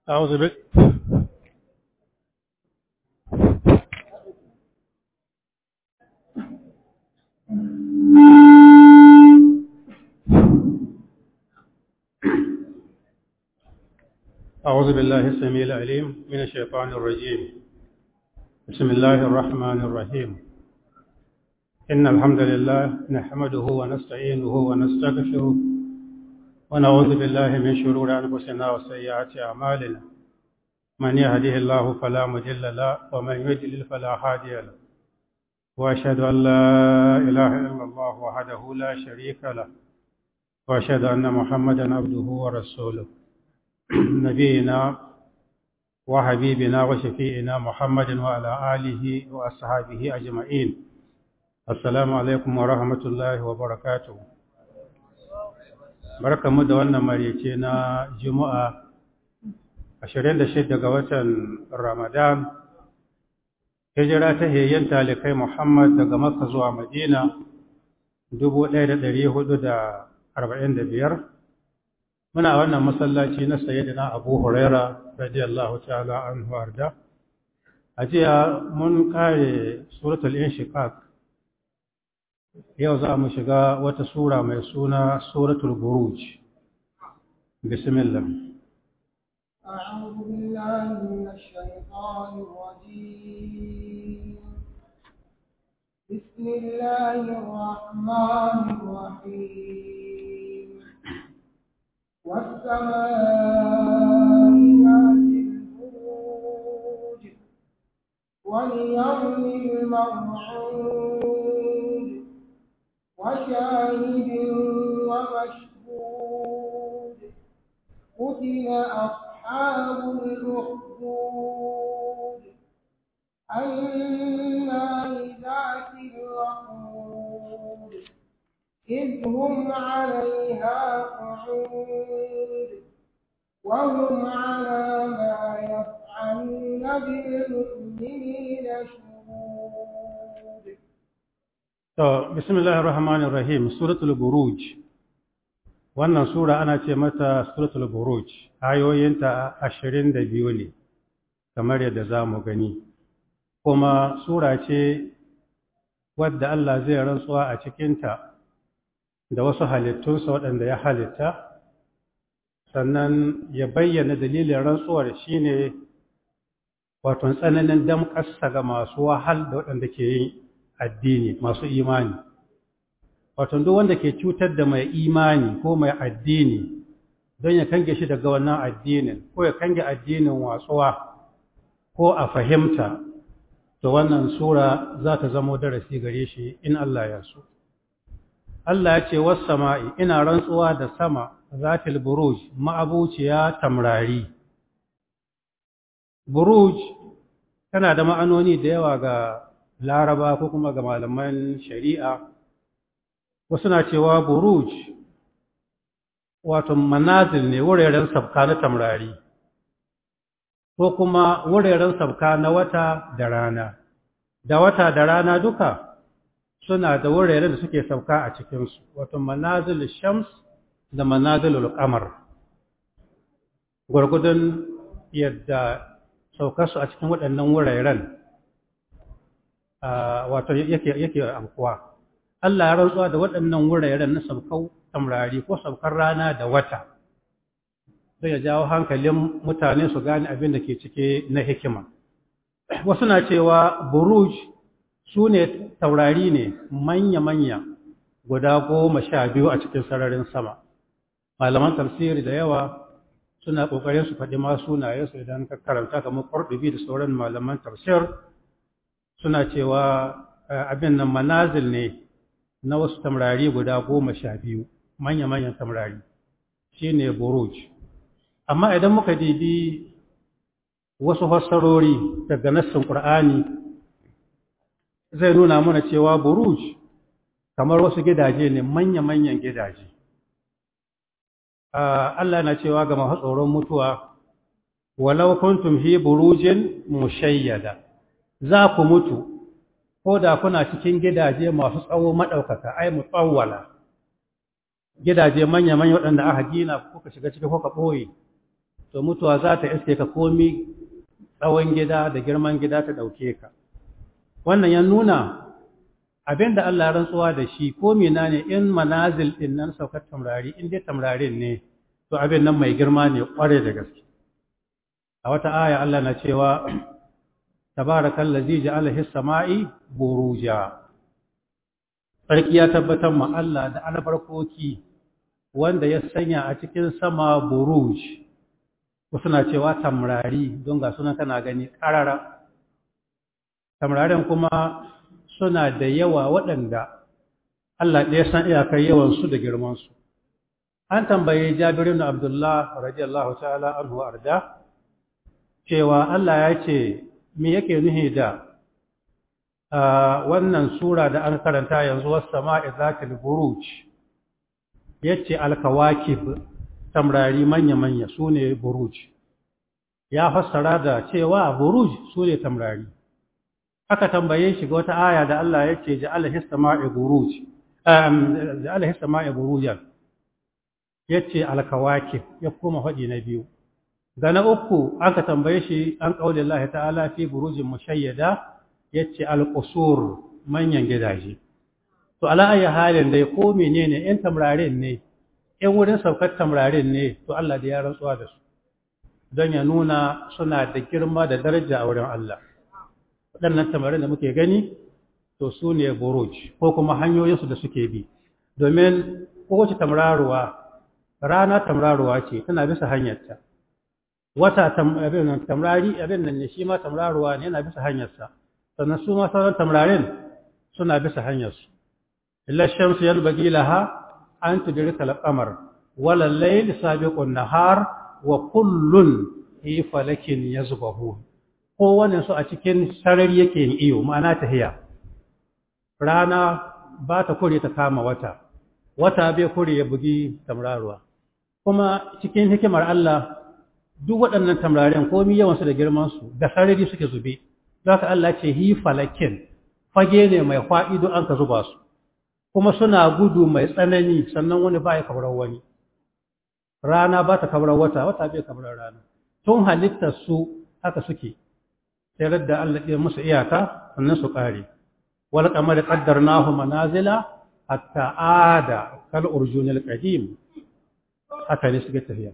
أعوذ بك أعوذ بالله السميع العليم من الشيطان الرجيم بسم الله الرحمن الرحيم إن الحمد لله نحمده ونستعينه ونستغفره ونعوذ بالله من شرور أنفسنا وسيئات أعمالنا من يهده الله فلا مضل له ومن يضلل فلا هادي له وأشهد أن لا إله إلا الله وحده لا شريك له وأشهد أن محمدا عبده ورسوله نبينا وحبيبنا وشفيئنا محمد وعلى آله وأصحابه أجمعين السلام عليكم ورحمة الله وبركاته بركة مدى وانا مريتنا جمعة 26 ga watan Ramadan hijira ta heyyen talikai Muhammad daga Makka zuwa Madina 1445 muna wannan masallaci na sayyidina Abu Huraira radiyallahu ta'ala anhu arda a jiya mun kare suratul inshiqaq yau za mu shiga wata sura mai suna suratul buruj bismillah أعوذ بالله من الشيطان الرجيم بسم الله الرحمن الرحيم والسماء ذات البروج واليوم الموعود وشاهد ومشهود قتل أصحاب الأخدود النار ذات الوقود إذ هم عليها قعود وهم على ما يفعلون بالمؤمنين شهود بسم الله الرحمن الرحيم سورة البروج wannan sura ana ce mata suratul buruj ayoyinta ashirin da biyu ne kamar yadda za mu gani kuma sura ce wadda Allah zai rantsuwa a cikinta da wasu halittunsa waɗanda ya halitta sannan ya bayyana dalilin rantsuwar shine wato tsananin damƙasa ga masu wahal da waɗanda ke yin addini masu imani wato duk wanda ke cutar da mai imani ko mai addini don ya kange shi daga wannan addinin ko ya kange addinin watsuwa ko a fahimta to wannan sura za ta zamo darasi gare shi in Allah ya so Allah ya ce was sama'i ina rantsuwa da sama zatil buruj ma'abuciya tamrari buruj tana da ma'anoni da yawa ga laraba ko kuma ga malaman shari'a wasu na cewa buruj wato manazil ne wuraren sabka na tamrari ko kuma wuraren sabka na wata da rana da wata da rana duka suna da wuraren da suke sabka a cikinsu wato manazil shams da manazilul qamar gwargudun yadda saukarsu a cikin waɗannan wuraren wato yake amkuwa Allah ya rantsuwa da waɗannan wuraren na saukar tamrari ko saukar rana da wata zai ya jawo hankalin mutane su gane abin da ke cike na hikima wasu na cewa buruj su ne taurari ne manya-manya guda goma sha biyu a cikin sararin sama malaman tafsiri da yawa suna ƙoƙarin su faɗi ma sunayensu idan ka karanta kamar ƙwarɗubi da sauran malaman tafsir suna cewa abin nan manazil ne na wasu tamrari guda goma sha biyu manya-manyan tamrari shi ne buruj amma idan muka dibi wasu fassarori daga nassin ƙur'ani zai nuna mana cewa buruj kamar wasu gidaje ne manya-manyan gidaje Allah na cewa ga masu tsoron mutuwa walau kuntum fi burujin mushayyada za ku mutu ko da kuna cikin gidaje masu tsawo maɗaukaka ai mu gidaje manya-manya waɗanda aka gina kuka shiga ciki kuka ɓoye to mutuwa za ta iske ka komi tsawon gida da girman gida ta ɗauke ka wannan ya nuna abin da Allah rantsuwa da shi ko mina ne in manazil ɗin nan saukar tamrari in dai tamrarin ne to abin nan mai girma ne ƙware da gaske a wata aya Allah na cewa tabarakallazi ja'ala his sama'i buruja sarki ya tabbatar ma Allah da albarkoki wanda ya sanya a cikin sama buruj wasu na cewa tamrari don ga sunan kana gani ƙarara tamrarin kuma suna da yawa waɗanda Allah ɗaya san iyakar yawansu da girmansu an tambaye jabirin na abdullah radiyallahu ta'ala anhu arda cewa Allah ya ce me yake nuhi da wannan sura da an karanta yanzu wasu sama'i zatil buruj yace alkawakib tamrari manya-manya su ne buruj ya fassara da cewa buruj su ne tamrari aka tambaye shi ga wata aya da Allah ya ce ja'ala his-sama'i buruj ja'ala his-sama'i burujan yace alkawakib ya kuma faɗi na biyu ga na uku aka tambaye shi an kaulin Allah ta'ala fi burujin mushayyada yace alqusur manyan gidaje to ala ayi halin dai ko menene in tamrarin ne in wurin saukar tamrarin ne to Allah da ya rantsuwa da su don ya nuna suna da girma da daraja a wurin Allah waɗannan tamarin da muke gani to su ne buruj ko kuma hanyoyinsu da suke bi domin kowace tamraruwa rana tamraruwa ce tana bisa hanyarta wata tamrari abin nan ne shi ma tamraruwa ne yana bisa hanyarsa sannan su ma sauran tamrarin suna bisa hanyarsu illa shamsu yalbagi laha an tudrika al-qamar wala al-layl sabiqu an-nahar wa kullun fi falakin yazbahu kowanne su a cikin sarari yake yin iyo ma'ana tahiya rana ba ta kure ta kama wata wata bai kure ya bugi tamraruwa kuma cikin hikimar Allah duk waɗannan tamraren komi yawansu da girmansu da sarari suke zube za ka Allah ce hi falakin fage ne mai fa'ido an ka zuba su kuma suna gudu mai tsanani sannan wani ba ya kabrar wani rana ba ta kabrar wata wata bai kabrar rana tun halittar su haka suke sai da Allah ya musu iyaka sannan su ƙare wal qamar qaddarnahu manazila hatta ada kal urjunil qadim haka ne suke tafiya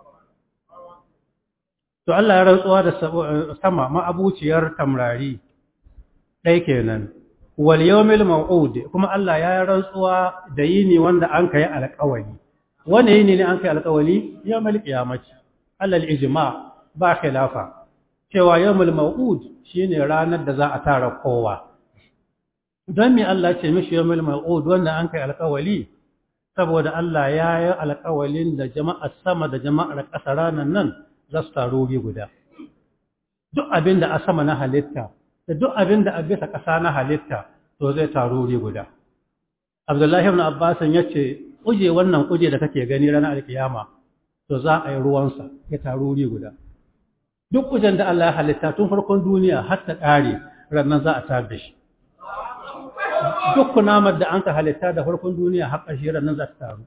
to Allah ya rantsuwa da sama ma'abuciyar tamrari ɗai kenan wal yawmil maw'ud kuma Allah ya rantsuwa da yini wanda an kai alƙawari wani yini ne an kai alƙawari yawmil qiyamati alal ijma ba khilafa cewa yawmil maw'ud shine ranar da za a tara kowa don me Allah ce mishi yawmil maw'ud wanda an kai alƙawari saboda Allah ya yi alƙawalin da jama'ar sama da jama'ar ƙasa ranar nan za su taru wuri guda duk abin da a sama na halitta da duk abin da a bisa ƙasa na halitta to zai taru wuri guda abdullahi ibn abbas ya ce kuje wannan kuje da kake gani ranar alkiyama to za a yi ruwansa ya taru wuri guda duk kujen da Allah ya halitta tun farkon duniya har ta ƙare ranar za a tar da shi duk kunamar da an ka halitta da farkon duniya har ƙarshe ranar za ta taru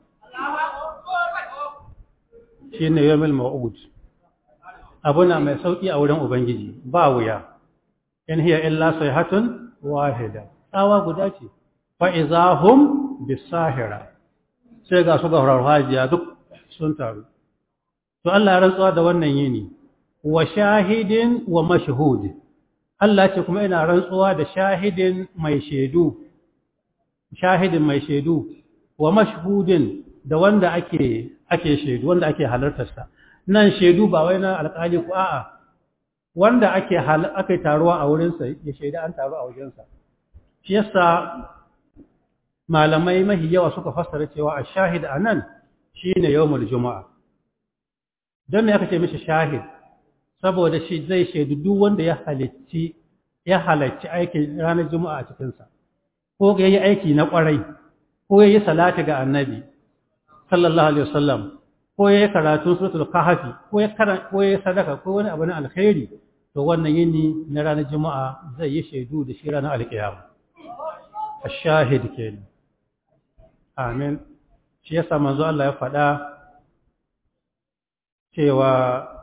shi ne yomil ma'ud abuna mai sauƙi a wurin Ubangiji ba wuya, in hiya illa sai hatun wahida, tsawa guda ce, fa'iza hum bisahira, sai ga su ga hajiya duk sun taru. To Allah ya rantsuwa da wannan yini, wa shahidin wa mashahudi, Allah ce kuma ina rantsuwa da shahidin mai shaidu, shahidin mai shaidu, wa mashahudin da wanda ake ake shaidu, wanda ake halartarsa. nan shaidu ba wai na alƙali ko a'a wanda ake ake taruwa a wurinsa ya shaida an taru a wajensa shi yasa malamai mahi yawa suka fassara cewa a shahid a nan shi ne yawmul juma'a don me aka ce mishi shahid saboda shi zai shaidu duk wanda ya halicci ya halarci aikin ranar juma'a a cikinsa ko ya yi aiki na ƙwarai ko ya yi salati ga annabi sallallahu alaihi wasallam ko ya yi karatun suratul kahfi ko ya ko ya sadaka ko wani abu na alkhairi to wannan yini na ranar juma'a zai yi shaidu da shi ranar alkiyama ash-shahid kenan amin shi yasa manzo Allah ya faɗa cewa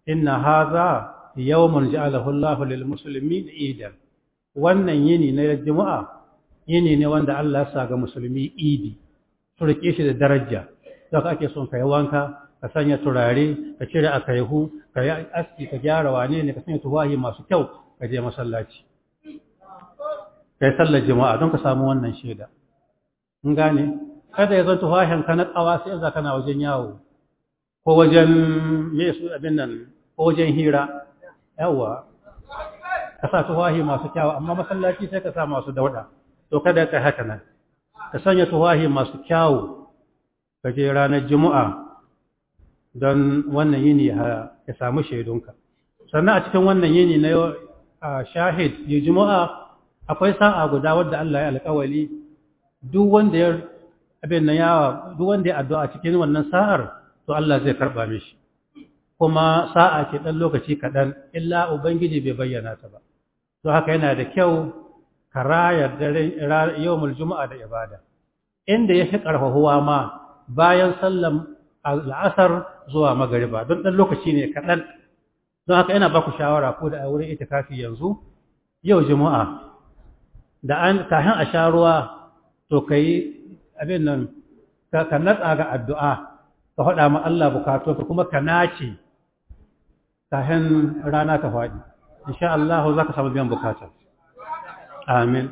inna haza yawmun ja'alahu Allahu lil muslimin idan wannan yini na juma'a yini ne wanda Allah ya sa ga musulmi idi su rike shi da daraja saka ake son kai wanka ka sanya turare ka cire akaihu ka yi aski ka gyara wane ne ka sanya tuwahi masu kyau ka je masallaci kai sallar juma'a don ka samu wannan shaida in gane kada ya zanto tuwahin ka na tsawa sai za kana wajen yawo ko wajen me su abin nan ko wajen hira yawa ka sa tuwahi masu kyawu amma masallaci sai ka sa masu dauda to kada ka haka nan ka sanya tuwahi masu kyawu ka je ranar juma'a don wannan yini ya samu shaidunka sannan a cikin wannan yini na shahid ya juma'a akwai sa'a guda wadda Allah ya alƙawali duk wanda ya abin nan yawa duk wanda ya addu'a cikin wannan sa'ar to Allah zai karba mishi kuma sa'a ce dan lokaci kaɗan illa ubangiji bai bayyana ta ba to haka yana da kyau ka raya daren yawmul juma'a da ibada inda ya fi ƙarfahuwa ma bayan sallan al'asar zuwa magariba don ɗan lokaci ne kaɗan don haka yana ba ku shawara ko da a wurin itikafi yanzu yau juma'a da an kafin a sha ruwa to ka yi abin nan ka natsa ga addu'a ka faɗa ma Allah bukatu ka kuma ka nace kafin rana ta faɗi insha Allah za ka samu biyan bukata amin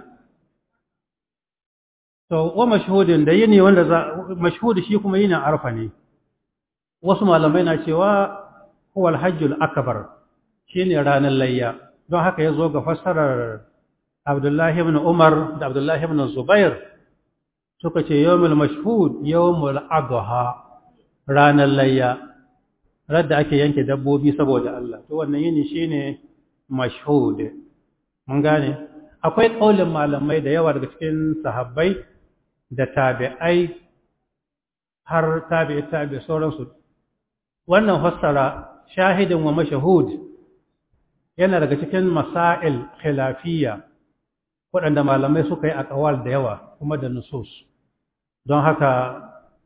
to wa mashhudin da yini wanda za mashhudi shi kuma yinin arfa ne wasu malamai na cewa huwa al-hajjul akbar shine ranar layya don haka yazo ga fassarar Abdullahi ibn Umar da Abdullahi ibn Zubair suka ce yawmul mashhud yawmul adha ranar layya radda ake yanke dabbobi saboda Allah to wannan yini shine mashhud mun gane akwai kaulin malamai da yawa daga cikin sahabbai da tabi'ai har tabi'i tabi'i sauransu wannan fassara shahidin wa mashahud yana daga cikin masail khilafiyya waɗanda malamai suka yi a ƙawal da yawa kuma da nusus don haka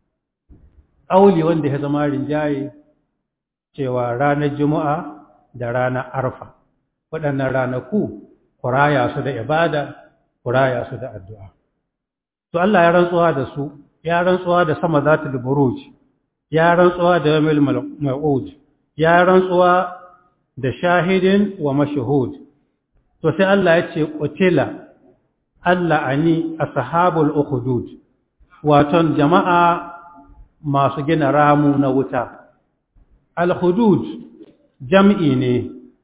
ƙauli wanda ya zama rinjaye cewa ranar juma'a da ranar arfa waɗannan ranaku kuraya su da ibada kuraya su da addu'a to Allah ya rantsuwa da su ya rantsuwa da sama zatul buruj ya rantsuwa da yawmil ma'ud ya rantsuwa da shahidin wa mashhud to sai Allah ya ce qutila Allah ani ashabul ukhdud waton jama'a masu gina ramu na wuta al hudud jam'i ne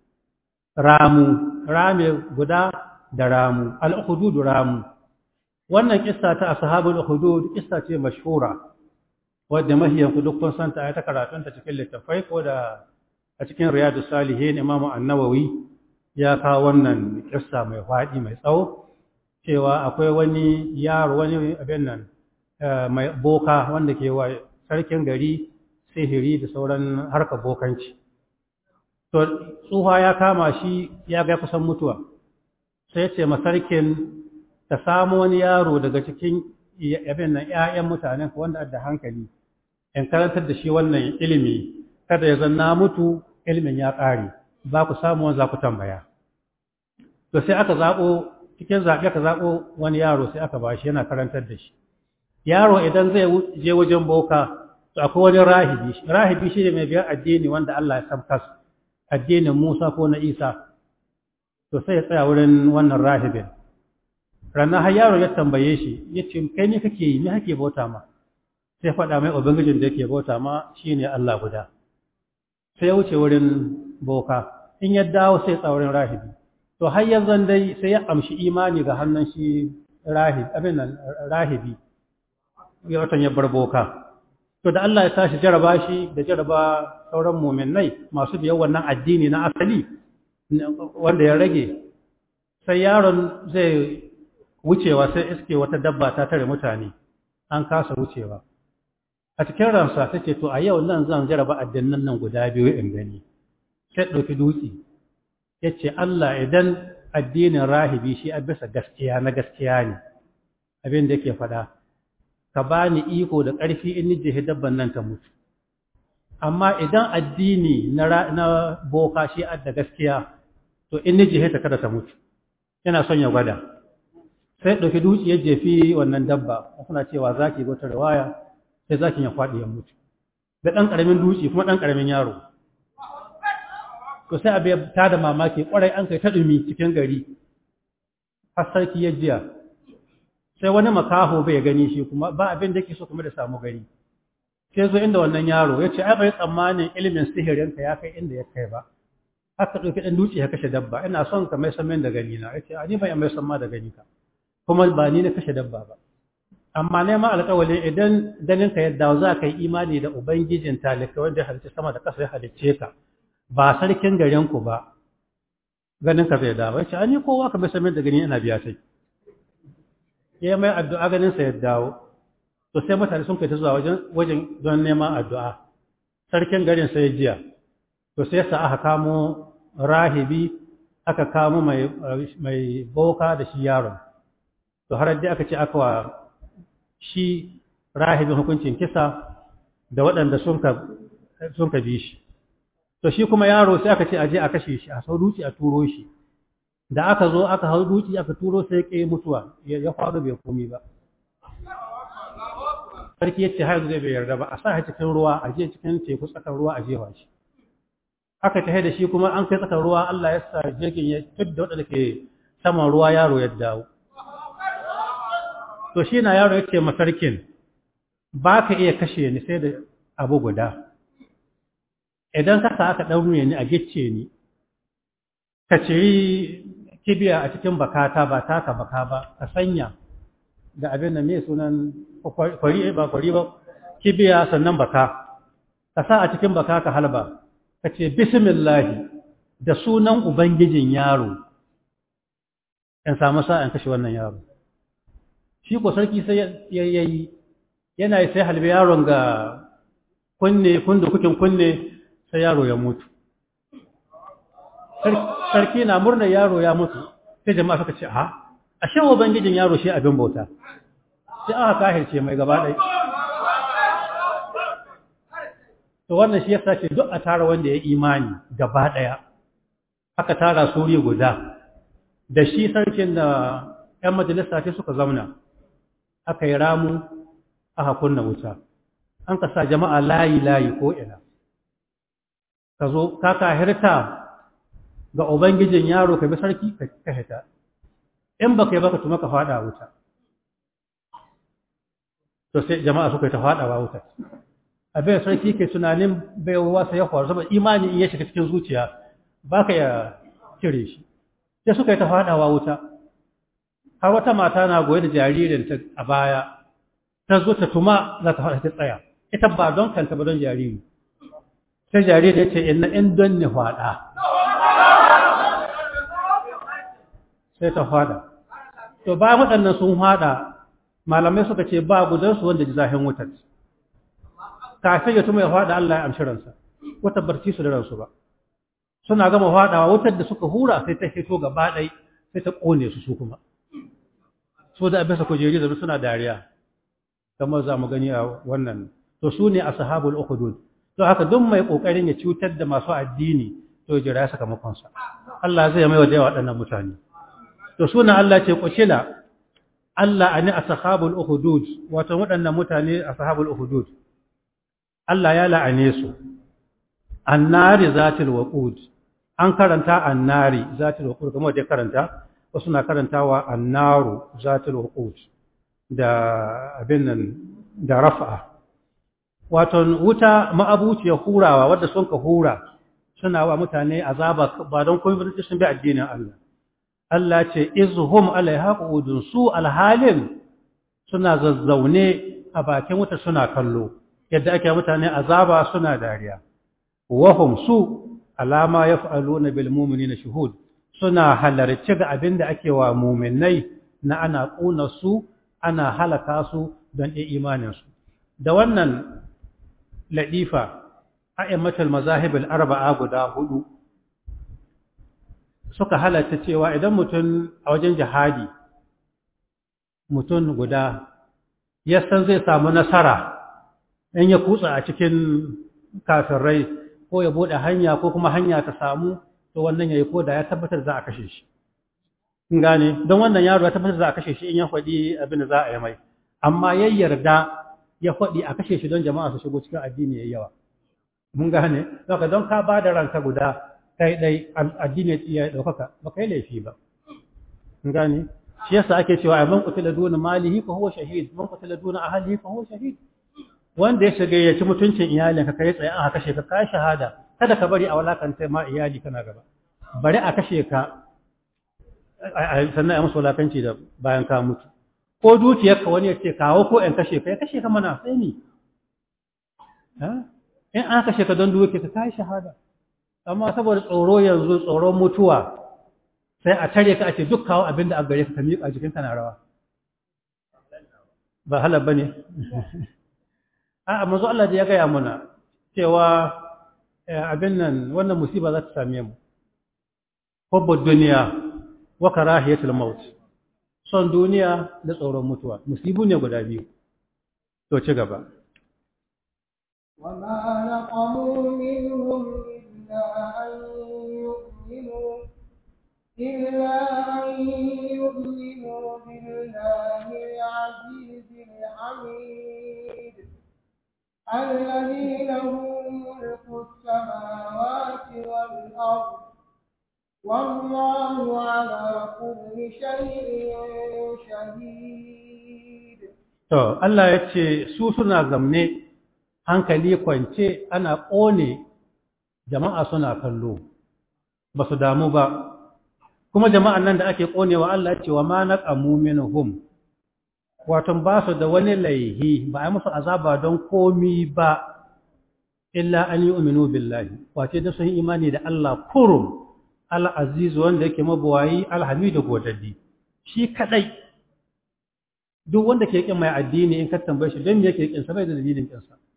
ramu rame guda da ramu al hudud ramu wannan kissa ta ashabul hudud kissa ce mashhura wadda mahiyan ku duk kun santa ayata karatun ta cikin littafai ko da a cikin riyadus salihin imam an-nawawi ya kawo wannan kissa mai fadi mai tsawo cewa akwai wani yaro wani abin nan mai boka wanda ke wa sarkin gari sihiri da sauran harkar bokanci to tsuha ya kama shi ya ga kusan mutuwa sai ya ce masarkin ta samu wani yaro daga cikin abin nan ‘ya'yan mutanen wanda da hankali in karantar da shi wannan ilimi kada ya zanna mutu ilimin ya ƙare za ku samu wani za ku tambaya to sai aka zaɓo cikin zaɓe ka zaɓo wani yaro sai aka ba shi yana karantar da shi yaro idan zai je wajen boka to akwai wani rahibi rahibi shi ne mai biyar addini wanda Allah ya sabkas addinin Musa ko na Isa to sai ya tsaya wurin wannan rahibin ranar har yaro ya tambaye shi ya ce kai ne kake yi me kake bauta ma sai faɗa mai ubangijin da yake bauta ma shine Allah guda sai ya wuce wurin boka in ya dawo sai tsaurin rahibi to har yanzu dai sai ya amshi imani ga hannun shi rahibi abin nan rahibi ya watan ya bar boka to da Allah ya tashi jaraba shi da jaraba sauran mu'minai masu biyan wannan addini na asali wanda ya rage sai yaron zai wucewa sai iske wata dabba ta tare mutane an kasa wucewa a cikin ransa ta ce to a yau nan zan jaraba addinan nan guda biyu in gani sai ɗauki dutse ya ce Allah idan addinin rahibi shi a bisa gaskiya na gaskiya ne abin da yake faɗa ka ba ni iko da ƙarfi in nije dabban nan ta mutu amma idan addini na na boka shi adda gaskiya to in ni jihe ta kada ta mutu yana son ya gwada sai ɗauki dutse ya jefi wannan dabba suna cewa zaki ga wata riwaya sai zakin ya faɗi ya mutu da ɗan ƙaramin dutse kuma ɗan ƙaramin yaro to sai abu ya tada mamaki ƙwarai an kai ta ɗumi cikin gari har sarki ya jiya sai wani makaho bai gani shi kuma ba abin da yake so kuma da samu gari sai zo inda wannan yaro ya ce ai bai tsammanin ilimin sihirinka ya kai inda ya kai ba haka ɗauki ɗan dutse ya kashe dabba ina son ka mai san da gani na ya ce a ni ban mai san ma da gani ka kuma ba ni na kashe dabba ba amma neman alƙawali idan ganin ka yadda za ka yi imani da ubangijin talika wanda ya halicci sama da ƙasa ya halicce ka ba sarkin garin ku ba ganin ka zai dawo yace ani kowa ka bai san da gani ina biya sai ya mai addu'a ganin sa ya dawo to sai mutane sun kai ta zuwa wajen wajen don neman addu'a sarkin garin sai ya jiya to sai sa aka kamo rahibi aka kamo mai mai boka da shi yaron to har dai aka ce aka wa shi rahibin hukuncin kisa da waɗanda sun ka bi shi to shi kuma yaro sai aka ce aje a kashe shi a sau duci a turo shi da aka zo aka hau duci aka turo sai ya mutuwa ya faru bai komi ba sarki ya ce har zai bai yarda ba a sa cikin ruwa a je cikin teku tsakar ruwa a jefa shi aka tahe da shi kuma an kai tsakar ruwa Allah ya sa jirgin ya tudda waɗanda ke saman ruwa yaro ya dawo to shi na yaro ya ce masarkin ba ka iya kashe ni sai da abu guda idan ka sa aka ɗaure ni a gicce ni ka ciri kibiya a cikin bakata ba taka baka ba ka sanya da abin da mai sunan kwari ba kwari ba kibiya sannan baka ka sa a cikin baka ka halba ka ce bismillahi da sunan ubangijin yaro in samu sa'an kashe wannan yaro shi ko sarki sai ya yi yana sai halbe yaron ga kunne kundu kukin kunne sai yaro ya mutu sarki na murnar yaro ya mutu sai jama'a suka ce a ashe ubangijin yaro shi abin bauta sai aka kahirce mai gaba ɗai to wannan shi yasa ce duk a tara wanda ya imani gaba ɗaya aka tara suri guda da shi sarkin da 'yan majalisa ce suka zauna aka yi ramu aka kunna wuta an ka sa jama'a layi-layi ko ina ka zo ka kahirta ga ubangijin yaro ka bi sarki ka kahita in ba ka yi baka tuma ka fada wuta to sai jama'a suka yi ta fadawa wuta abin sarki ke tunanin baiwa sai ya faru saboda imani in ya shiga cikin zuciya ba ka ya cire shi sai suka yi ta fadawa wuta har wata mata na goye da jaririnta a baya ta zo ta tuma za ta faɗa ta tsaya ita ba don kanta ba don jariri sai jariri ya ce inna in don ni faɗa sai ta faɗa to bayan waɗannan sun faɗa malamai suka ce ba gudansu wanda ji zahin wutar kafin ya tuma ya faɗa Allah ya amshi ransa wata barci su da ransu ba suna gama faɗawa wutar da suka hura sai ta fito gaba ɗai sai ta ƙone su su kuma so da abisa kujeri da suna dariya kamar za mu gani a wannan to su ne ashabul ukhdud to haka duk mai kokarin ya cutar da masu addini to jira sakamakon sa Allah zai mai wa da waɗannan mutane to suna Allah ce kushila Allah ani ashabul ukhdud wato waɗannan mutane ashabul ukhdud Allah ya la'ane su annari zatil waqud an karanta annari zatil waqud kamar da karanta wasu na karantawa annaru zatul wuqut da abin nan da rafa'a wato wuta ma'abuciya hurawa wadda sun ka hura suna wa mutane azaba ba don komai ba sun bi addinin Allah Allah ce izhum alaiha qudun su alhalin suna zazzaune a bakin wuta suna kallo yadda ake mutane azaba suna dariya wahum su alama yaf'aluna bil mu'minina shuhud suna halarci ga abin da ake wa muminai na ana ƙuna su ana halaka su don ɗin imaninsu da wannan laɗifa a'immatul mazahibul arba'a guda hudu suka halarta cewa idan mutum a wajen jihadi mutum guda ya san zai samu nasara in ya kutsa a cikin kafirai ko ya bude hanya ko kuma hanya ta samu to wannan yayi ko da ya tabbatar za a kashe shi kun gane don wannan yaro ya tabbatar za a kashe shi in ya faɗi abin da za a yi mai amma ya yarda ya faɗi a kashe shi don jama'a su shigo cikin addini yayi yawa mun gane zaka don ka bada ranka guda kai dai addini ya daukaka ba kai laifi ba mun gane shi yasa ake cewa man qutila duna malihi fa huwa shahid man qutila duna ahlihi fa huwa shahid wanda ya shiga ya ci mutuncin iyalinka kai tsaye an kashe ka kai shahada kada ka bari a walakanta ma iyali kana gaba bari a kashe ka sannan a musu wulakanci da bayan ka mutu ko dukiyarka wani ya ce kawo ko in kashe ka ya kashe ka mana sai ni in an kashe ka don duke ka kai shahada amma saboda tsoro yanzu tsoron mutuwa sai a tare ka a ce duk kawo abin da a gare ka ka miƙa jikinka na rawa ba halar ba ne a manzo Allah ya gaya muna cewa abin nan wannan musiba za ta same mu hubbar duniya wa karahiyatul maut son duniya da tsoron mutuwa musibu ne guda biyu to ci gaba وما نقموا منهم إلا أن يؤمنوا إلا أن يؤمنوا بالله العزيز الحميد الذي له ملك السماوات والأرض والله على كل شيء شهيد to Allah ya ce su suna zamne hankali kwance ana ƙone jama'a suna kallo ba su damu ba kuma jama'an nan da ake ƙonewa Allah ya ce wa ma naqamu minhum wato ba su da wani laihi ba a musu azaba don komi ba illa an yu'minu billahi wace da sun imani da Allah kurum al-aziz wanda yake mabuwayi al-hamidu godaddi shi kadai duk wanda ke kin mai addini in ka tambaye shi don me yake kin sa bai da dalilin kin sa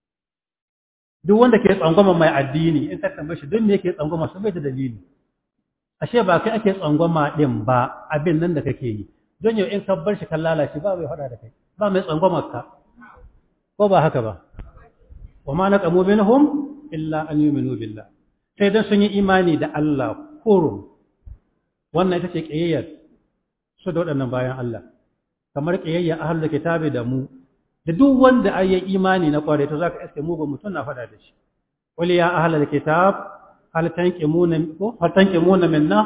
duk wanda ke tsangwama mai addini in ka tambaye shi don me yake tsangwama sa bai da dalili ashe ba kai ake tsangwama din ba abin nan da kake yi don yau in ka bar shi kan lalace ba mai faɗa da kai ba mai tsangwamar ka ko ba haka ba wa ma naqamu minhum illa an yu'minu billah sai dan sun yi imani da Allah kurum wannan ita ce kiyayyar su da waɗannan bayan Allah kamar kiyayya ahlul kitabi da mu da duk wanda ayi imani na kware to zaka iske mu ba mutun na faɗa da shi qul ya ahlul kitab hal tanqimuna ko hal tanqimuna minna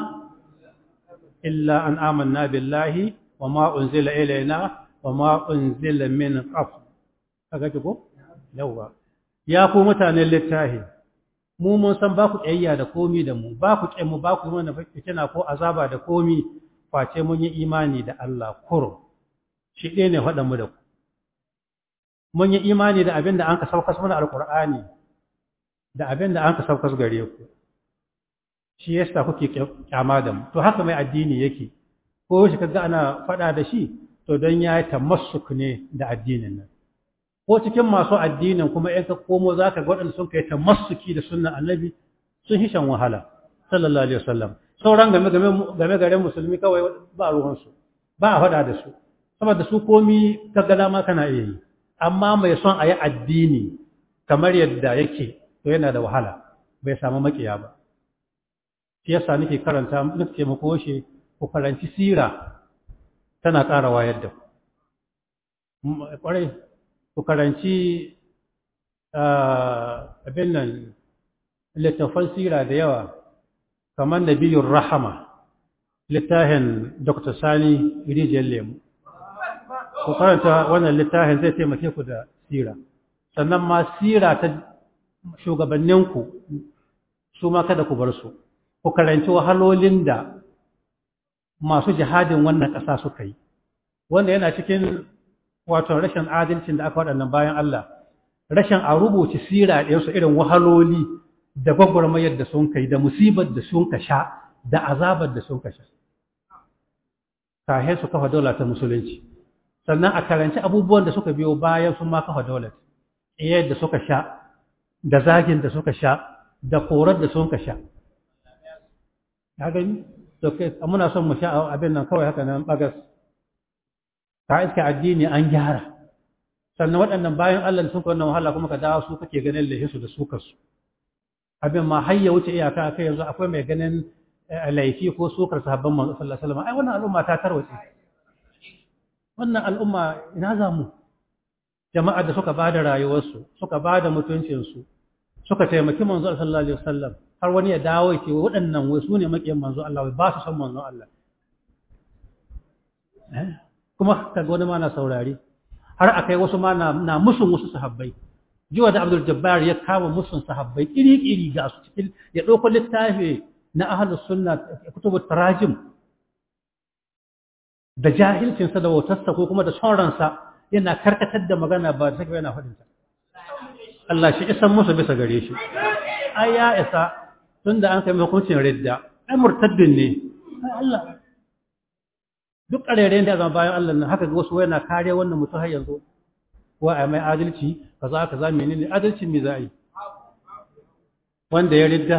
illa an amanna billahi وما أنزل إلينا وما أنزل من قبل kaga ko yawa ya ku mutanen littahi mu mun san ba ku tsayayya da komi da mu ba ku mu ba ku mana fitina ko azaba da komi face mun yi imani da Allah kurum shi ɗaya ne faɗa mu da ku mun yi imani da abin da an ka saukas mana alƙur'ani da abin da an ka saukas gare ku shi yasa kuke kyama da mu to haka mai addini yake ko shi kaga ana faɗa da shi to don ya yi tamassuk ne da addinin nan ko cikin masu addinin kuma in ka komo za ka ga waɗanda sun kai tamassuki da sunnan annabi sun hi shan wahala sallallahu alaihi wasallam sauran game game garin musulmi kawai ba ruwansu ba a faɗa da su saboda su komi ka ga dama kana iya yi amma mai son a yi addini kamar yadda yake to yana da wahala bai samu makiya ba shi yasa nake karanta nake muku shi ku karanci sira tana ƙara wayar da ku ƙwarai ku karanci abin nan littafan sira da yawa kamar nabiyun rahama littafin dr sani rijiyar lemu ku karanta wannan littafin zai taimake ku da sira sannan ma sira ta shugabanninku su ma kada ku bar su ku karanci wahalolin da masu jihadin wannan ƙasa suka yi wanda yana cikin wato rashin adalcin da aka waɗannan bayan Allah rashin a rubuci sira ɗinsu irin wahaloli da gwagwarmayar da sun kai da musibar da sun ka sha da azabar da sun ka sha kahe su kafa daula ta musulunci sannan a karanci abubuwan da suka biyo bayan sun ma kafa daular iya da suka sha da zagin da suka sha da korar da sun ka sha ya gani to kai muna son mu sha abin nan kawai haka nan bagas ka iska addini an gyara sannan waɗannan bayan Allah sun wannan wahala kuma ka dawo su kake ganin laifinsu da sukarsu abin ma har ya wuce iyaka kai yanzu akwai mai ganin laifi ko sukar sahabban manzo sallallahu alaihi wasallam ai wannan al'umma ta tarwace wannan al'umma ina za mu jama'a da suka bada rayuwarsu suka bada mutuncinsu suka taimaki manzo sallallahu alaihi wasallam har wani ya dawo ya ce waɗannan wai su ne maƙiyan manzo Allah ba su san manzo Allah kuma kaga wani ma na saurari har akai wasu ma na, na musun wasu sahabbai jiwa da Abdul Jabbar ya kama musun sahabbai kiri-kiri ga su cikin ya ɗauko littafi na ahlus sunna kutubut tarajim da jahilcinsa da wautarsa ko kuma da sauransa yana karkatar da magana ba da sake yana faɗinta Allah shi isan musu bisa gare shi ai ya isa tun da an kai hukuncin ridda ai murtaddin ne ai Allah duk ƙarerayen da zama bayan Allah nan haka ga wasu yana kare wannan mutum har yanzu ko ai mai adalci kaza kaza menene adalci me za a yi wanda ya ridda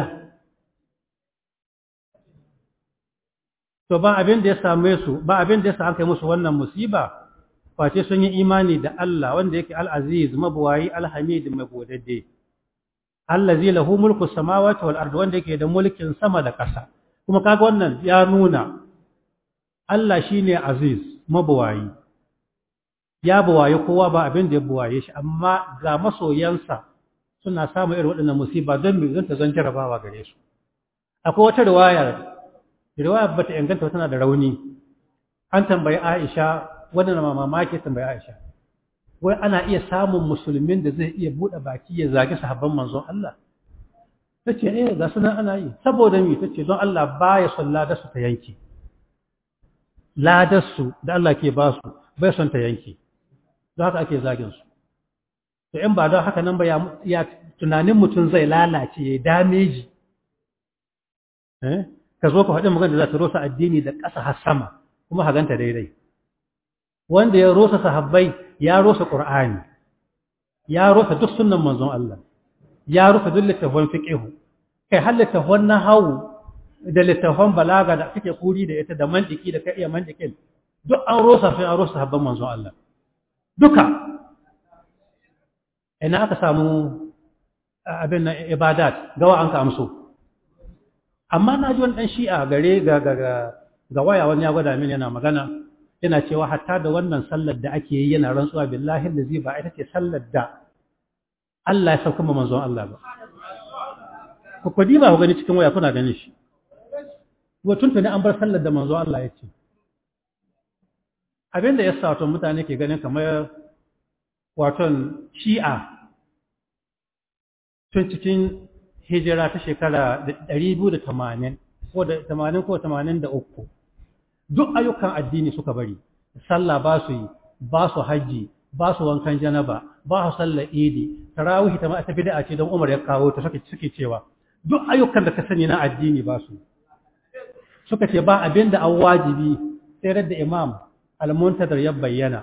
to ba abin da ya same su ba abin da ya sa an kai musu wannan musiba face sun yi imani da Allah wanda yake al-aziz mabuwayi al-hamid mai godadde allazi lahu mulku samawati wal ardi wanda yake da mulkin sama da ƙasa kuma kaga wannan ya nuna Allah shine aziz mabuwayi ya buwaye kowa ba abin da ya buwaye shi amma ga masoyansa suna samun irin waɗannan musiba don me zan ta zan jarabawa gare su akwai wata riwaya riwaya bata inganta tana da rauni an tambayi Aisha wannan ma mamaki tambayi Aisha wai ana iya samun musulmin da zai iya bude baki ya zagi sahabban manzon Allah tace eh ga sunan ana yi saboda me tace don Allah baya son ladar su ta yanki ladar su da Allah ke ba su bai son ta yanki don haka ake zagin su to in ba don haka nan ba ya tunanin mutum zai lalace ya dameji eh ka zo ka faɗi magana da za ta rosa addini da ƙasa har sama kuma haganta daidai wanda ya rosa sahabbai ya rosa ƙur'ani ya rosa duk sunnan manzon Allah ya rosa duk littafin fiqhu kai har littafin nahawu da littafin balaga da kake kuri da ita da mantiki da ka iya mantikin duk an rosa sai an rosa sahabban manzon Allah duka ina aka samu abin na ibadat gawa an ka amso amma na ji wani ɗan shi'a gare ga ga waya wani ya gwada min yana magana yana cewa hatta da wannan sallar da ake yi yana rantsuwa billahi da zai ba ita ce sallar da Allah ya sauka manzon Allah ba ku kudi ba ku gani cikin waya kuna ganin shi wa tuntuni an bar sallar da manzon Allah ya ce abin da ya sa wato mutane ke ganin kamar waton shi'a tun cikin hijira ta shekara 280 ko da 80 ko 83 duk ayyukan addini suka bari sallah ba su yi ba su haji ba su wankan janaba ba su sallar idi tarawih ta ma ta bid'a ce don Umar ya kawo ta suke suke cewa duk ayyukan da ka sani na addini ba su suka ce ba abin da an wajibi sai da imam al-muntadar ya bayyana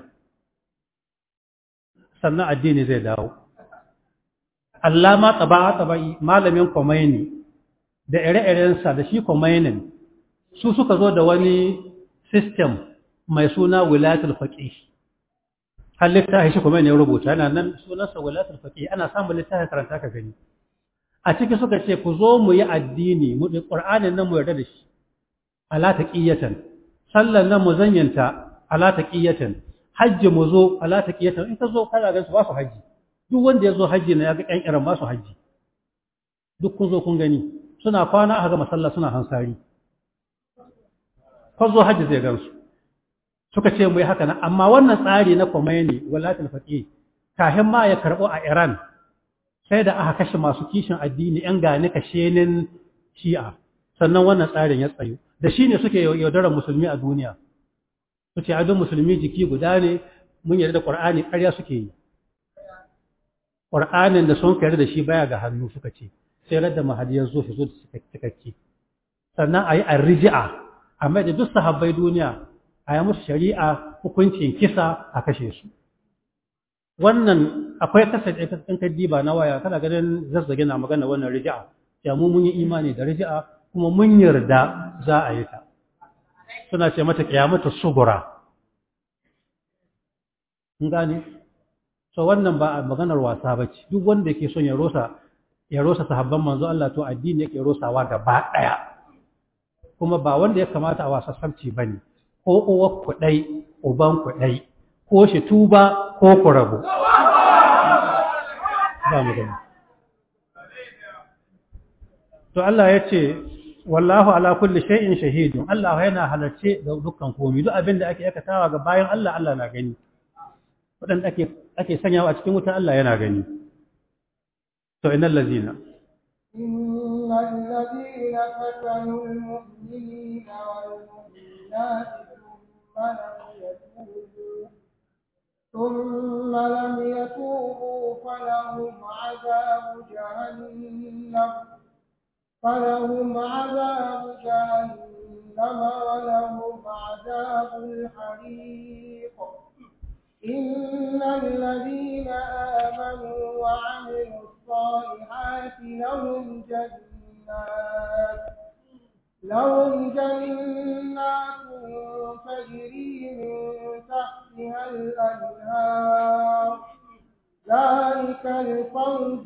sannan addini zai dawo Allama tsaba tsabai malamin Khomeini da ire-irensa da shi Khomeinin su suka zo da wani system mai suna wilayatul faqih har littafi shi Khomeini ya rubuta yana nan sunansa wilayatul faqih ana samun littafin karanta ka gani a ciki suka ce ku zo mu yi addini mu da Qur'anin nan mu yarda da shi ala taqiyatan sallan nan mu zanyanta ala taqiyatan hajji mu zo ala taqiyatan in ka zo kana ga su ba su hajji duk wanda ya zo hajji na ya ga ƴan iran ba su hajji duk kun zo kun gani suna kwana aka gama sallah suna hansari kun zo hajji zai gansu suka ce mu yi haka nan amma wannan tsari na Khomeini walatul faqih kafin ma ya karbo a Iran sai da aka kashe masu kishin addini ƴan gane kashenin Shi'a sannan wannan tsarin ya tsayo da shi ne suke yaudarar musulmi a duniya su ce adon musulmi jiki guda ne mun yarda da ƙwar'ani ƙarya suke yi ƙwar'anin da sun kayar da shi baya ga hannu suka ce sai radda mahadiyar zo su zo da cikakke sannan a yi arriji'a a mai da duk sahabbai duniya a yi musu shari'a hukuncin kisa a kashe su wannan akwai kasar ɗin kaddiba na waya kana ganin zazzage na magana wannan riji'a ya mu mun yi imani da riji'a kuma mun yarda za a yi ta suna ce mata kiyamata sugura kun gane so wannan ba maganar wasa ba ce duk wanda yake son ya rosa ya rosa sahabban manzo Allah to addini yake rosawa gaba daya kuma ba wanda ya kamata a wasa sabci bane ko uwar ku dai uban ku dai ko shi tuba ko ku rabu ba mu gani to Allah ya ce wallahu ala kulli shay'in shahidun Allah yana halarce da dukkan komai duk abin da ake aikatawa ga bayan Allah Allah na gani wadanda ake ake sanyawa a cikin wuta Allah yana gani to innal ladzina innal ladzina fatanu almu'minina wal mu'minati thumma lam yatubu ثم لم يتوبوا فلهم عذاب جهنم فلهم عذاب جهنم ولهم عذاب الحريق إن الذين آمنوا وعملوا الصالحات لهم جنات لهم جنات تجري من تحتها الأنهار ذلك الفوز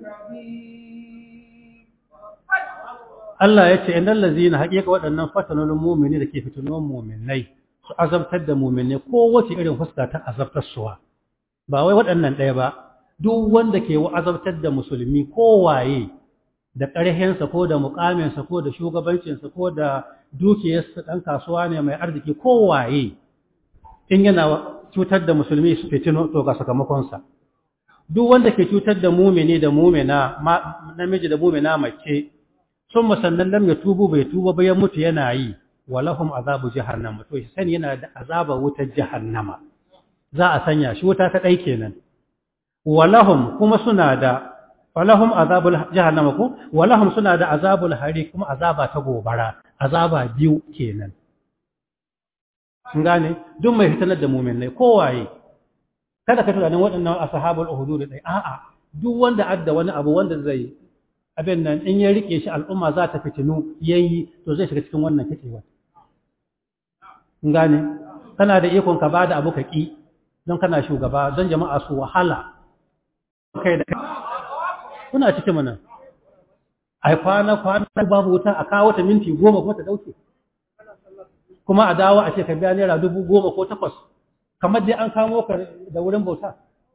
الكبير Allah ya ce innal ladzina haqiqa waɗannan fatanul mu'mini da ke fitunan mu'minai su azabtar da mu'minai ko wace irin fuska ta azabtar suwa ba wai waɗannan ɗaya ba duk wanda ke azabtar da musulmi ko waye da ƙarhinsa ko da muƙaminsa ko da shugabancinsa ko da dukiyarsa ɗan kasuwa ne mai arziki ko waye in yana cutar da musulmi su fitino to ga sakamakonsa duk wanda ke cutar da mumini da mumina namiji da mumina mace sun musannan lam ya tubu bai tuba bayan mutu yana yi walahum azabu jahannama to shi sani yana da azaba wutar jahannama za a sanya shi wuta ta ɗai kenan walahum kuma suna da walahum azabul jahannama ko walahum suna da azabul hari kuma azaba ta gobara azaba biyu kenan kun gane duk mai fitanar da mu'minai kowaye kada ka tunanin waɗannan ashabul uhudud dai a'a duk wanda adda wani abu wanda zai abin nan in ya rike shi al'umma za ta fitinu yayi to zai shiga cikin wannan fitewa kun gane kana da ikon ka bada abu ka ki don kana shugaba don jama'a su wahala kai da kuna cikin mana ai kwana kwana babu wuta a kawo ta minti goma kuma ta dauke kuma a dawo a ce ka biya naira dubu goma ko takwas kamar dai an kamo ka da wurin bauta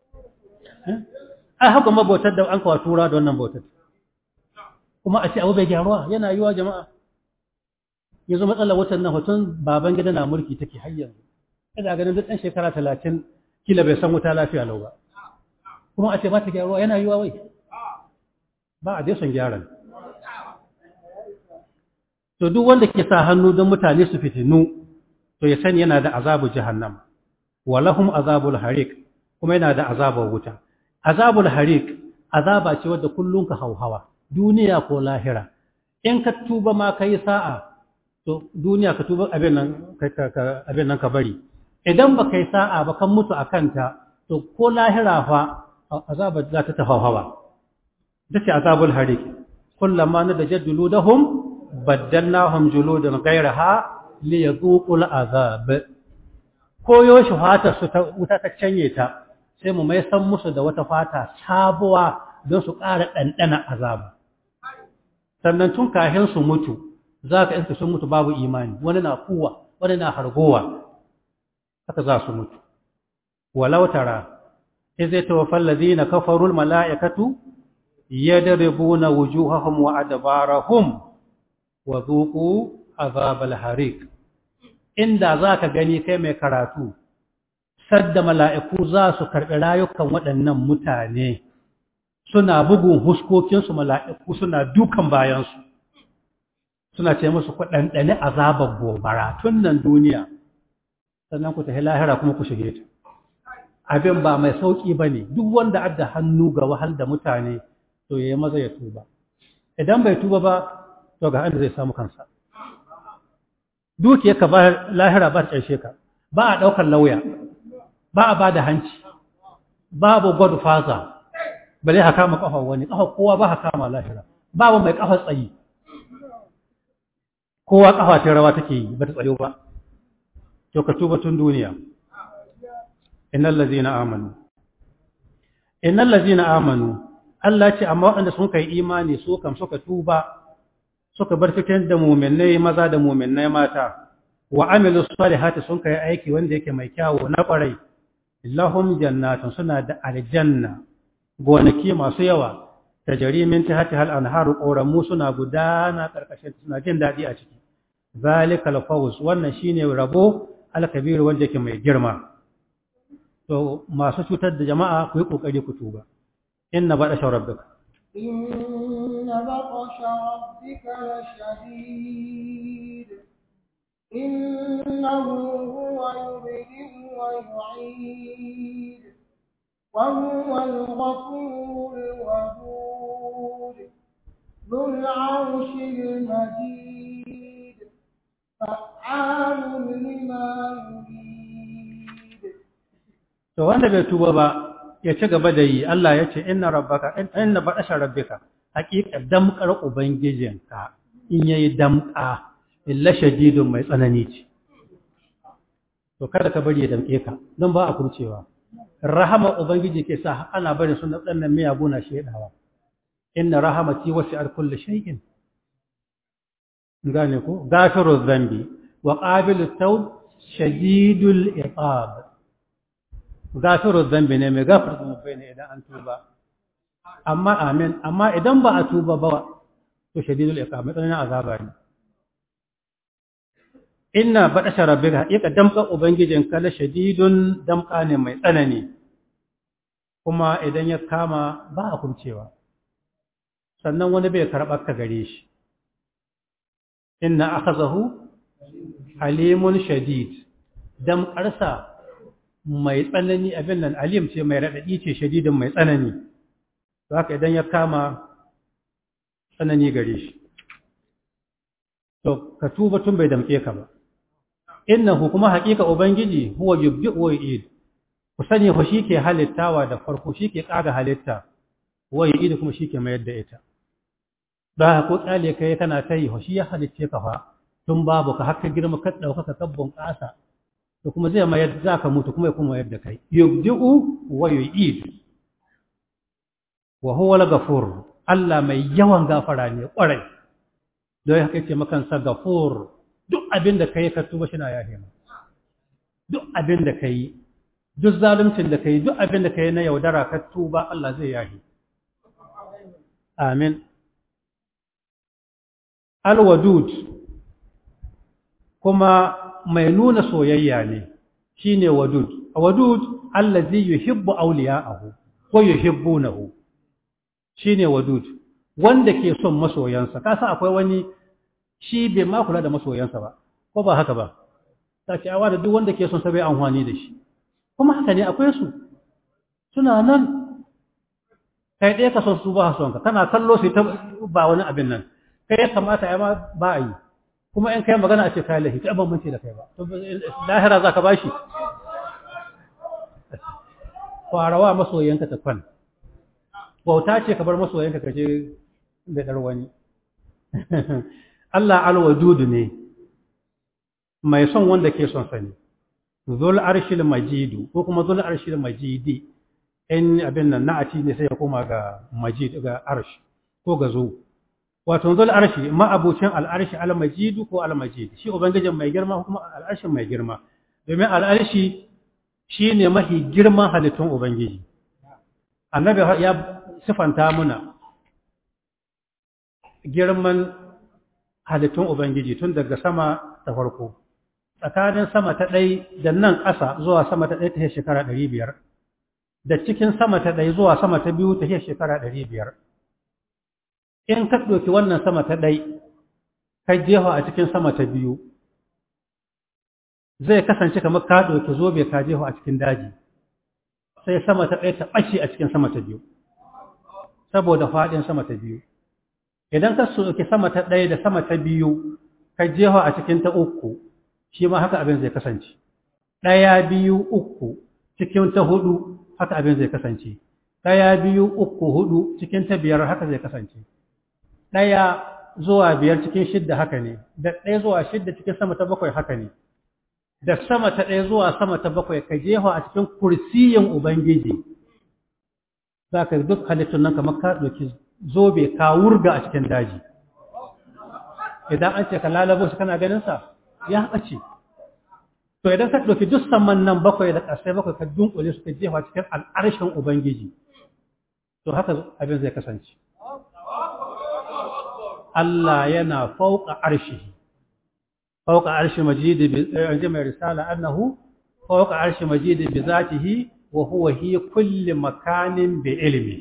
ai haka mabautar da an kawo tura da wannan bautar kuma a ce abu bai gyaruwa yana yiwa jama'a yanzu matsalar wutan nan hoton baban gida na mulki take har yanzu ina ganin duk ɗan shekara talatin kila bai san wuta lafiya lau ba kuma a ce ba ta gyaruwa yana yiwa wai ba a dai son gyaran to duk wanda ke sa hannu don mutane su fitinu to ya sani yana da azabu jahannam walahum azabul harik kuma yana da azabar wuta azabul harik azaba ce wadda kullun ka hauhawa duniya ko lahira in ka tuba ma kai sa'a to duniya ka tuba abin nan ka abin nan ka bari idan ba kai sa'a ba kan mutu akan ta to ko lahira fa azaba za ta tafawhawa dace azabul harik kullama nadajat juludahum baddalnahum juludan ghayraha liyadhuqul azab koyo shi fata su ta wuta ta canye ta sai mu mai san musu da wata fata sabuwa don su ƙara ɗanɗana azaba sannan tun kahin su mutu za ka iska sun mutu babu imani wani na kuwa wani na hargowa haka za su mutu walau tara izai tawaffal ladina kafarul mala'ikatu yadribuna wujuhahum wa adbarahum wa dhuqu azabal harik inda zaka gani kai mai karatu sadda mala'iku za su karɓi rayukan waɗannan mutane suna bugun huskokinsu mala'iku suna dukan bayansu suna ce musu kwaɗanɗane azabar gobara tun nan duniya sannan ku tafi lahira kuma ku shige ta abin ba mai sauƙi ba ne duk wanda adda hannu ga wahal da mutane to ya yi maza ya tuba idan bai tuba ba to ga inda zai samu kansa dukiyarka ba lahira ba ta ƙarshe ka ba a ɗaukar lauya ba a ba da hanci babu godfather bale ha kama kafa wani kafa kowa ba ha kama lahira babu mai kafa tsayi kowa kafa ta rawa take yi ba ta tsayo ba to ka tuba tun duniya innal ladzina amanu innal ladzina amanu Allah ce amma waɗanda sun kai imani su kam suka tuba suka bar fitan da mu'minnai maza da mu'minnai mata wa amilu salihati sun kai aiki wanda yake mai kyawu na ƙwarai lahum jannatun suna da aljanna gonaki masu yawa tajari min tahti hal anharu ƙoramu suna gudana karkashin suna jin daɗi a ciki zalika al-fawz wannan shine rabo al-kabir wanda yake mai girma to masu cutar da jama'a ku yi kokari ku tuba inna bada sharabbika إن بطش ربك لشديد إنه هو يبدئ ويعيد وهو الغفور الودود ذو العرش المجيد فعال لما يريد to wanda bai tuba ba ya ci gaba da yi Allah ya ce inna rabbaka inna badasha rabbika haqiqa damkar ubangijinka in yayi damka illa shadidun mai tsanani ce to kada ka bari ya damke ka don ba a kurcewa rahama ubangiji ke sa ana bari sun dannan miyaguna shedawa inna rahamati wasi'at kulli shay'in gane ko gafiru dhanbi wa qabilu tawb shadidul iqab gafiru dhanbi ne mai gafar zunubai ne idan an tuba amma amin amma idan ba a tuba ba to shadidul iqab mai tsananin azaba ne inna badasha rabbika haqiqa damka ubangijin kala shadidun damka ne mai tsanani kuma idan ya kama ba a kumcewa sannan wani bai karɓar ka gare shi inna akhazahu alimun shadid damƙarsa mai tsanani abin nan alim ce mai raɗaɗi ce shadidin mai tsanani haka idan ya kama tsanani gare shi to ka tuba tun bai damƙe ka ba innahu kuma haƙiƙa ubangiji huwa yubdi wa yu'id ku sani fa shi ke halittawa da farko shi ke ƙaga halitta wa yu'id kuma shi ke mayar da ita da ko tsale kai kana ta yi shi ya halicce ka fa tun babu ka haka girma ka dauka ka kabbon ƙasa to kuma zai mayar za ka mutu kuma ya kuma mayar da kai yubdi'u wa yu'id wa huwa al-ghafur Allah mai yawan gafara ne kwarai don haka yace makansa ghafur duk abin da kai ka tuba shi na yahe ma duk abin da kai duk zaluncin da kai duk abin da kai na yaudara ka tuba Allah zai yahe amin alwadud kuma mai nuna soyayya ne shine wadud wadud allazi yuhibbu awliya'ahu ko yuhibbunahu shine wadud wanda ke son masoyansa kasa akwai wani shi bai ma kula da masoyansa ba ko ba haka ba ta ce awa da duk wanda ke son sa bai amfani da shi kuma haka ne akwai su suna nan kai ɗaya ka son su ba son ka kana kallo su ta ba wani abin nan kai ya kamata ya ma ba a yi kuma in kai magana a ce kai lahi ta ban mance da kai ba to lahira za ka ba shi farawa masoyanka ta kwan bauta ce ka bar masoyanka ka je da ɗar wani Allah alwajudu ne mai son wanda ke son sani zul arshil majidu ko kuma zul arshil majidi in abin nan na'ati ne sai ya koma ga majid ga arsh ko ga zo wato zul arshi ma'abucin al'arshi al-majidu ko al-majid shi ubangijin mai girma kuma al'arshin mai girma domin al'arshi shine mahi girman halittun ubangiji annabi ya sifanta muna girman halittun ubangiji tun daga sama ta farko tsakanin sama ta ɗai da nan ƙasa zuwa sama ta ɗai ta shekara ɗari biyar da cikin sama ta ɗai zuwa sama ta biyu ta shekara ɗari biyar in ka ɗauki wannan sama ta ɗai ka jefa a cikin sama ta biyu zai kasance kamar ka ɗauki zobe ka jefa a cikin daji sai sama ta ɗai ta ɓace a cikin sama ta biyu saboda faɗin sama ta biyu idan ka ɗauki sama ta ɗaya da sama ta biyu ka jefa a cikin ta uku shi ma haka abin zai kasance ɗaya biyu uku cikin ta hudu haka abin zai kasance ɗaya biyu uku hudu cikin ta biyar haka zai kasance ɗaya zuwa biyar cikin shidda haka ne da ɗaya zuwa shidda cikin sama ta bakwai haka ne da sama ta ɗaya zuwa sama ta bakwai ka jefa a cikin kursiyin ubangiji za ka duk halittun nan kamar ka ɗauki zobe ka wurga a cikin daji idan an ce ka lalabo shi kana ganin sa ya ɓace to idan ka ɗauki duk saman nan bakwai da ƙasai bakwai ka dunkule su ka jefa cikin al'arshin ubangiji to haka abin zai kasance Allah yana fauka arshihi fauka arshi majidi bi mai risala annahu fauka arshi majidi bi zatihi wa huwa hi kulli makanin bi ilmi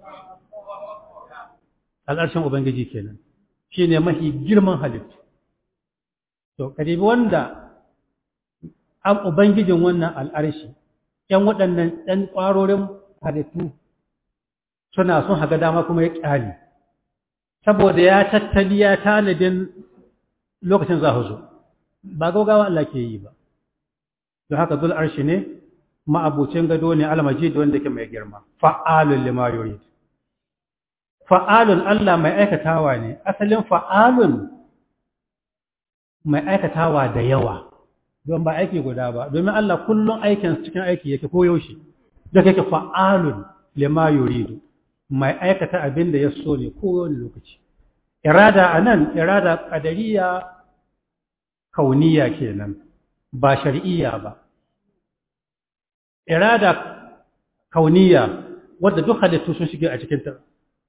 al'arshin ubangiji kenan shine mahi girman halittu to kadibi wanda an ubangijin wannan al'arshi ‘yan waɗannan ɗan ƙwarorin halittu suna sun haga dama kuma ya ƙyali saboda ya tattali ya tanadin lokacin za zo ba gaugawa Allah ke yi ba don haka zul arshi ne ma'abucin gado ne almajid wanda ke mai girma fa'alun lima yurid fa'alun Allah mai aikatawa ne asalin fa'alun mai aikatawa da yawa don ba aiki guda ba domin Allah kullum aikin cikin aiki yake ko yaushe da kake fa'alun lima yuridu mai aikata abin da ya so ne ko wani lokaci irada anan irada qadariya kauniya kenan ba shar'iyya ba irada kauniya wadda duk halittu sun shige a cikin ta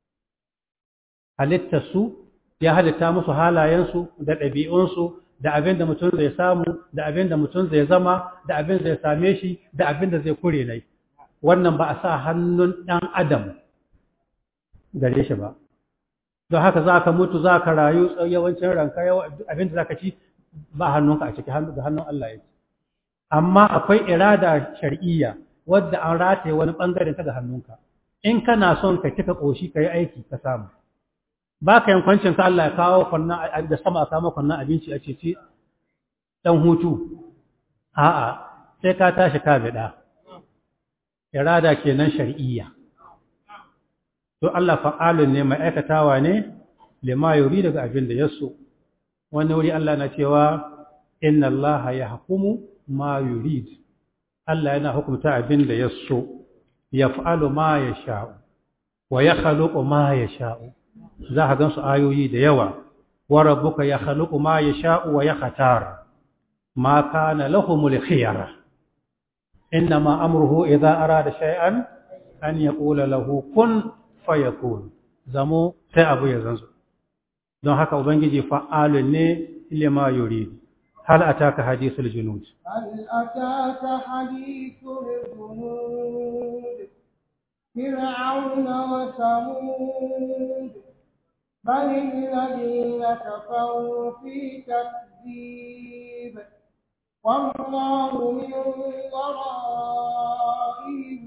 halittarsu ya halitta musu halayensu da ɗabi'unsu da abin da mutum zai samu da abin da mutum zai zama da abin zai same shi da abin da zai kure nai wannan ba a sa hannun ɗan adam gare shi ba don haka za ka mutu za ka rayu yawancin ranka abin da za ka ci ba hannunka a ciki da hannun Allah ya amma akwai irada shar'iyya wadda an rataye wani ɓangaren ta ga hannunka in kana son ka kika ƙoshi ka yi aiki ka samu ba ka yankwancin ka Allah ya kawo kwannan da sama a kama kwannan abinci a ceci ɗan hutu a'a sai ka tashi ka biɗa irada kenan shar'iyya to Allah fa'alun ne mai aikatawa ne lima yuri daga abin da yaso wani wuri Allah na cewa inna Allah ya hukumu ma yurid Allah yana hukumta abin da yaso yaf'alu ma yasha'u wa yakhluqu ma yasha'u za ka gansu ayoyi da yawa wa rabbuka yakhluqu ma yasha'u wa yakhtar ma kana lahumul khiyara inma amruhu idza arada shay'an an yaqula lahu kun fayakun zamo sai abu ya zanzo don haka ubangiji fa'alun ne lima yurid hal ataka hadithul junud هل أتاك حديث الجنود فرعون وثمود بل الذين كفروا في تكذيب والله من ورائهم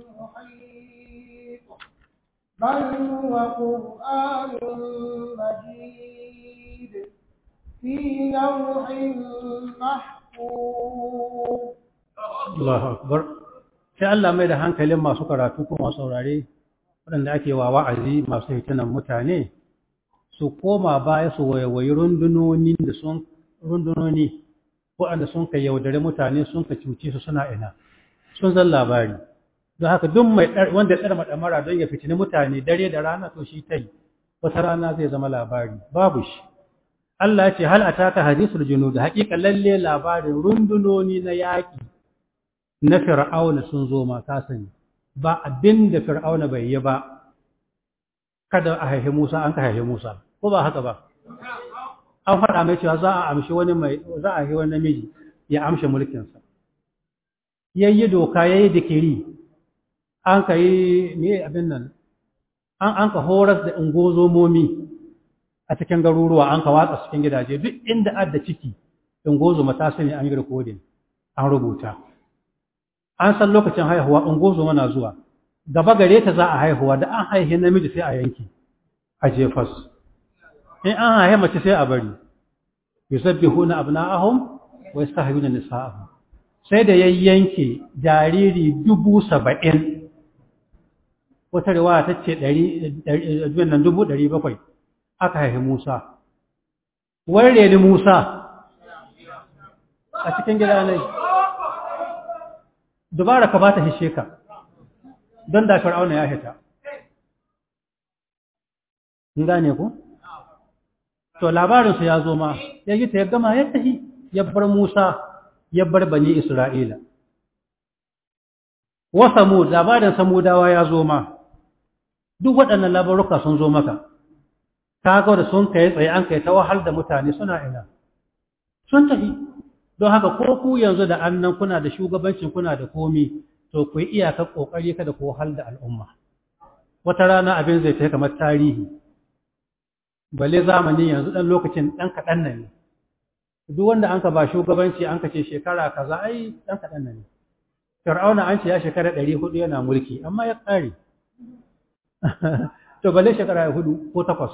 محيط بل هو قرآن مجيد في لوح محفوظ Allahu akbar sai Allah mai da hankalin masu karatu ko masu saurare waɗanda ake wa wa'azi masu hitunan mutane su koma baya su wayewayi rundunoni da sun rundunoni waɗanda sun ka yaudare mutane sun ka cuci su suna ina sun zan labari don haka duk mai wanda ya tsara maɗamara don ya fitini mutane dare da rana to shi ta yi wata rana zai zama labari babu shi Allah ya ce hal ataka hadisul junud haƙiƙa lalle labarin rundunoni na yaƙi na fir'auna sun zo ma ka sani ba abin da fir'auna bai yi ba kada a haifi Musa an ka haifi Musa ko ba haka ba an faɗa mai cewa za a amshi wani mai za a haifi wani namiji ya amshi mulkinsa yayi doka yayi dikiri an ka yi me abin nan an an ka horas da ungozomomi a cikin garuruwa an ka watsa cikin gidaje duk inda adda ciki ungozoma ta sani an yi rikodin an rubuta an san lokacin haihuwa ungozoma na zuwa gaba gare ta za a haihuwa da an haihe namiji sai a yanki a jefas in an haihe mace sai a bari yusabbihuna abna'ahum wa yastahyuna nisa'ahum sai da yayyanke jariri dubu saba'in wata riwaya ta ce ɗari nan dubu ɗari bakwai aka haifi Musa. Warre ni Musa a cikin gida ne. Dubara ka ba ta hishe ka, don da fir'auna ya hita. in gane ku to labarinsu ya zo ma ya yi ta ya gama ya tafi ya bar musa ya bar bani isra'ila wa samud labarin samudawa ya zo ma duk waɗannan labaruka sun zo maka ka ga da sun kai tsaye an kai ta wahal da mutane suna ina sun tafi don haka ko ku yanzu da annan kuna da shugabancin kuna da komi to ku yi iyakar kokari kada ku wahal da al'umma wata rana abin zai kai kamar tarihi balle zamani yanzu dan lokacin dan kaɗan nan ne duk wanda an ka ba shugabanci an ka ce shekara kaza ai dan kaɗan nan ne fir'auna an ce ya shekara ɗari hudu yana mulki amma ya ƙare to balle shekara hudu ko takwas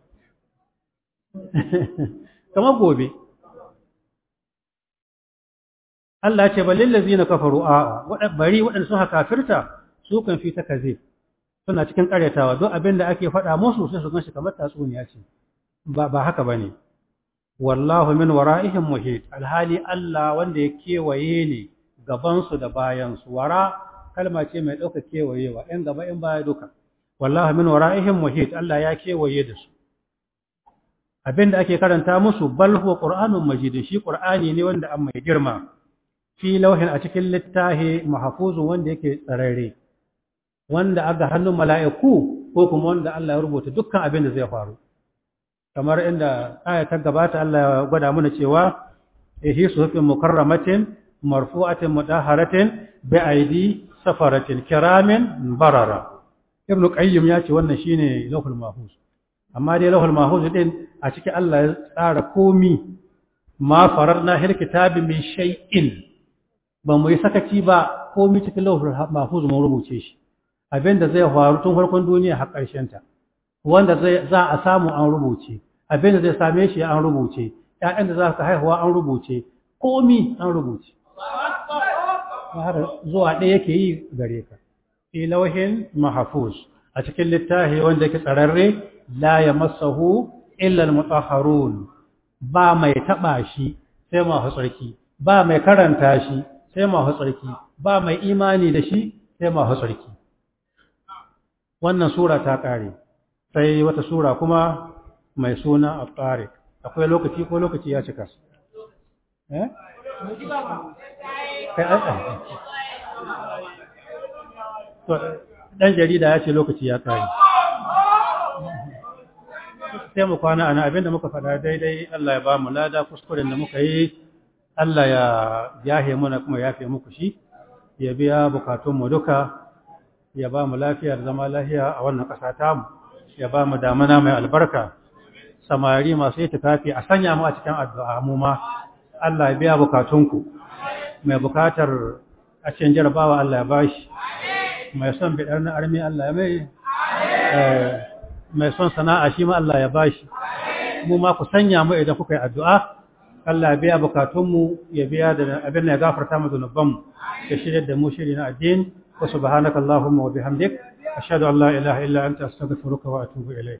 kamar gobe Allah ce balil lazina kafaru a bari waɗanda suka kafirta su kan fi takaze suna cikin ƙaryatawa don abin da ake faɗa musu sai su ganshi kamar tatsuniya ce ba ba haka bane wallahu min wara'ihim muhit alhali Allah wanda ya kewaye ne gaban su da bayan su wara kalma ce mai ɗauka kewayewa in gaba in baya duka wallahu min wara'ihim muhit Allah ya kewaye da su abinda ake karanta musu bal huwa qur'anun majid shi qur'ani ne wanda an mai girma fi lauhin a cikin littahi mahfuzun wanda yake tsararre wanda aga hannun mala'iku ko kuma wanda Allah ya rubuta dukkan abin da zai faru kamar inda aya ta gabata Allah ya gwada mana cewa ehi suhufin mukarramatin marfu'atin mudaharatin bi aidi safaratin kiramin barara ibnu qayyim ya ce wannan shine lauhul mahfuz amma dai lahul mahfuz din a cikin Allah ya tsara komi ma fararna hil kitabi min shay'in ba mu yi sakaci ba komi cikin lahul mahfuz mun rubuce shi abinda zai faru tun farkon duniya har ƙarshen ta wanda zai za a samu an rubuce abinda zai same shi an rubuce ƴaƴan da za ka haihuwa an rubuce komi an rubuce har zuwa ɗaya yake yi gare ka fi lauhin mahfuz a cikin littafi wanda yake tsararre la yamassahu illa almutahharun ba mai taba shi sai masu tsarki ba mai karanta shi sai masu tsarki ba mai imani da shi sai masu tsarki wannan sura ta kare sai wata sura kuma mai suna at-tariq akwai lokaci ko lokaci ya cika eh kai to dan jarida ya ce lokaci ya kare sai mu kwana ana abinda muka faɗa daidai Allah ya ba mu lada kuskuren da muka yi Allah ya yahe muna kuma yafe muku shi ya biya bukatun mu duka ya ba mu lafiya da zama lafiya a wannan ƙasa ta mu ya ba mu damana mai albarka samari masu yi tafi a sanya mu a cikin addu'a mu ma Allah ya biya bukatunku mai bukatar a cikin jarabawa Allah ya bashi mai son bidar na armi Allah ya mai mai son sana'a shi ma Allah ya bashi mu ma ku sanya mu idan kuka yi addu'a Allah ya biya bukatunmu ya biya da abin da ya gafarta mu zunubanmu ya shirya da mu shiri na addini wa subhanaka allahumma wa bihamdik ashhadu an la ilaha illa anta astaghfiruka wa atubu ilayk